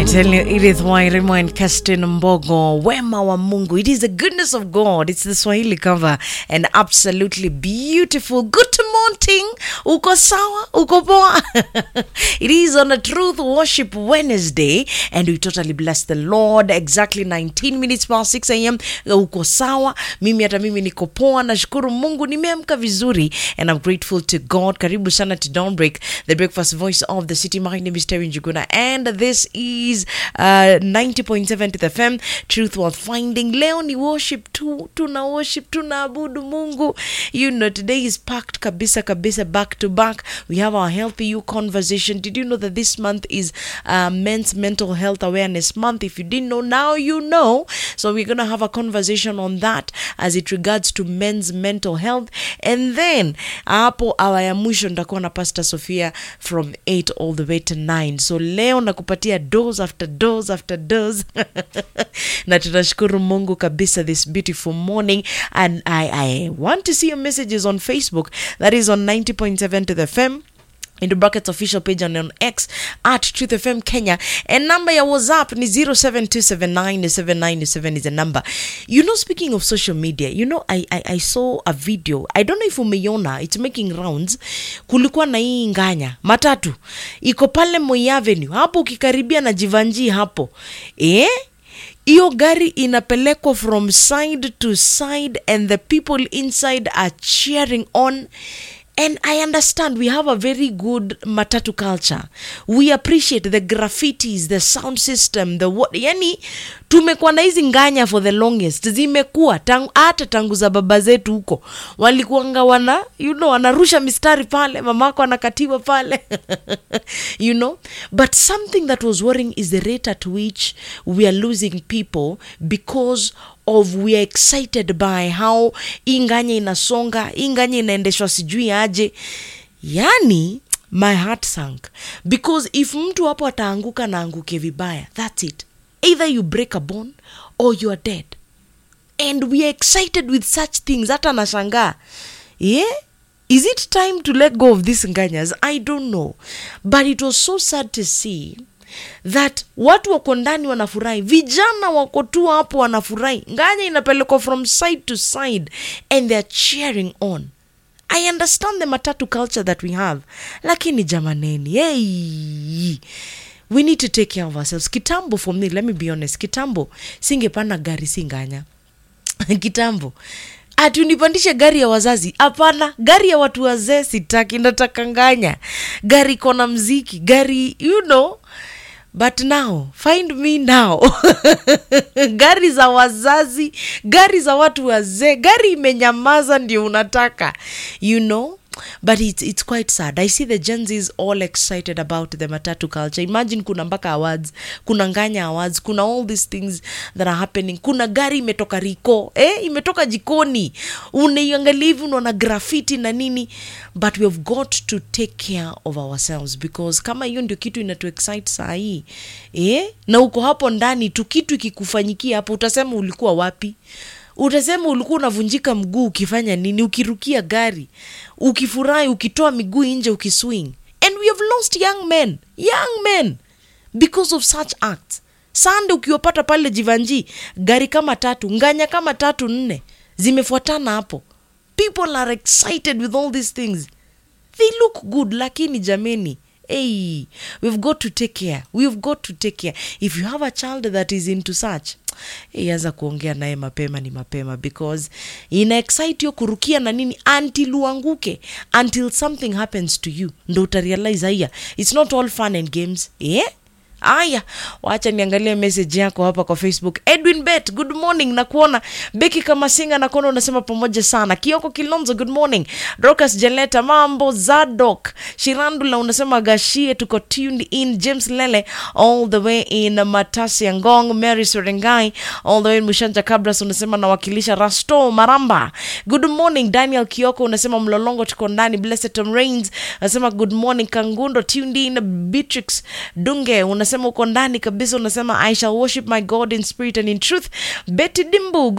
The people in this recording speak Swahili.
I tell you, Edith Wairimu and Kestin Mbogo, wema wa Mungu. It is the goodness of God. It's the Swahili cover and absolutely beautiful. Good morning. Uko sawa? Uko poa? it is on a Truth Worship Wednesday and we totally bless the Lord. Exactly 19 minutes past 6 a.m. Uko sawa? Mimi hata mimi niko poa. Nashukuru Mungu nimeamka vizuri and I'm grateful to God. Karibu sana to Dawnbreak, the breakfast voice of the city. My name is Terry Njuguna and this is uh, 90.7 to the FM truth worth finding leo ni worship tu tuna worship tunaabudu mungu you know today is packed kabisa kabisa back to back we have our healthy you conversation did you know that this month is uh, men's mental health awareness month if you didn't know now you know so we're gonna have a conversation on that as it regards to men's mental health and then hapo awa ya mwisho nitakuwa na pastor sofia from 8 all the way to 9 so leo nakupatia dose after dose after dose na tunashukuru mungu kabisa this beautiful morning and I, i want to see your messages on facebook that is on 90.7 to the fm into brackets official page on, on x at truth fm kenya and number ya whatsapp ni 07279797 is the number you know speaking of social media you know I, I, i saw a video i don't know if umeiona it's making rounds kulikuwa na hii nganya matatu iko pale moi avenue hapo ukikaribia na jivanji hapo eh hiyo gari inapelekwa from side to side and the people inside are cheering on and i understand we have a very good matatu culture we appreciate the graffitis the sound system the what yani tumekuwa na hizi nganya for the longest zimekuwa tangu, hata tangu za baba zetu huko walikuanga wana you know wanarusha mistari pale mamako anakatiwa pale you know but something that was worrying is the rate at which we are losing people because of we are excited by how hii nganya inasonga hii nganya inaendeshwa sijui aje yani my heart sank because if mtu hapo ataanguka na anguke vibaya thats it either you break a bone or you are dead and we are excited with such things hata nashangaa yeah is it time to let go of these nganyas i don't know but it was so sad to see that watu wako ndani wanafurahi vijana wako tu hapo wanafurahi nganya inapelekwa from side to side and theyare cheering on i understand the matatu culture that we have lakini jamaneni hey we need to take care of ourselves kitambo for me let me be honest kitambo singepanda gari singanya kitambo ati unipandishe gari ya wazazi hapana gari ya watu wazee sitaki nataka nganya gari kona mziki gari you know but now find me now gari za wazazi gari za watu wazee gari imenyamaza ndio unataka you know but it's, it's quite sad i see the gens is all excited about the matatu culture imagine kuna mpaka awards kuna nganya awards kuna all these things that are happening kuna gari imetoka riko eh, imetoka jikoni unaiangalia hivi unaona grafiti na nini but we have got to take care of ourselves because kama hiyo ndio kitu inatu excite saa hii eh? na uko hapo ndani tu kitu ikikufanyikia hapo utasema ulikuwa wapi utasema ulikuwa unavunjika mguu ukifanya nini ukirukia gari ukifurahi ukitoa miguu nje ukiswing and we have lost young men young men because of such acts sande ukiwapata pale jivanji gari kama tatu nganya kama tatu nne zimefuatana hapo people are excited with all these things they look good lakini jameni hey we've got to take care we've got to take care if you have a child that is into such hey, anza kuongea naye mapema ni mapema because ina excite yo kurukia na nini until uanguke until something happens to you ndo utarealize haya it's not all fun and games yeah? aya wacha niangalie message yako hapa kwa facebook edwin bet good morning na kuona beki kama singa na kuona unasema pamoja sana kioko kilonzo good morning rokas janeta mambo zadok shirandula unasema gashie tuko tuned in james lele all the way in matasi ya ngong mary serengai all the way in mushanja kabras unasema nawakilisha rasto maramba good morning daniel kioko unasema mlolongo tuko ndani blessed tom rains unasema good morning kangundo tuned in beatrix dunge unasema uko ndani kabisa unasema i shall worship my god in spirit and in truth betty dimbu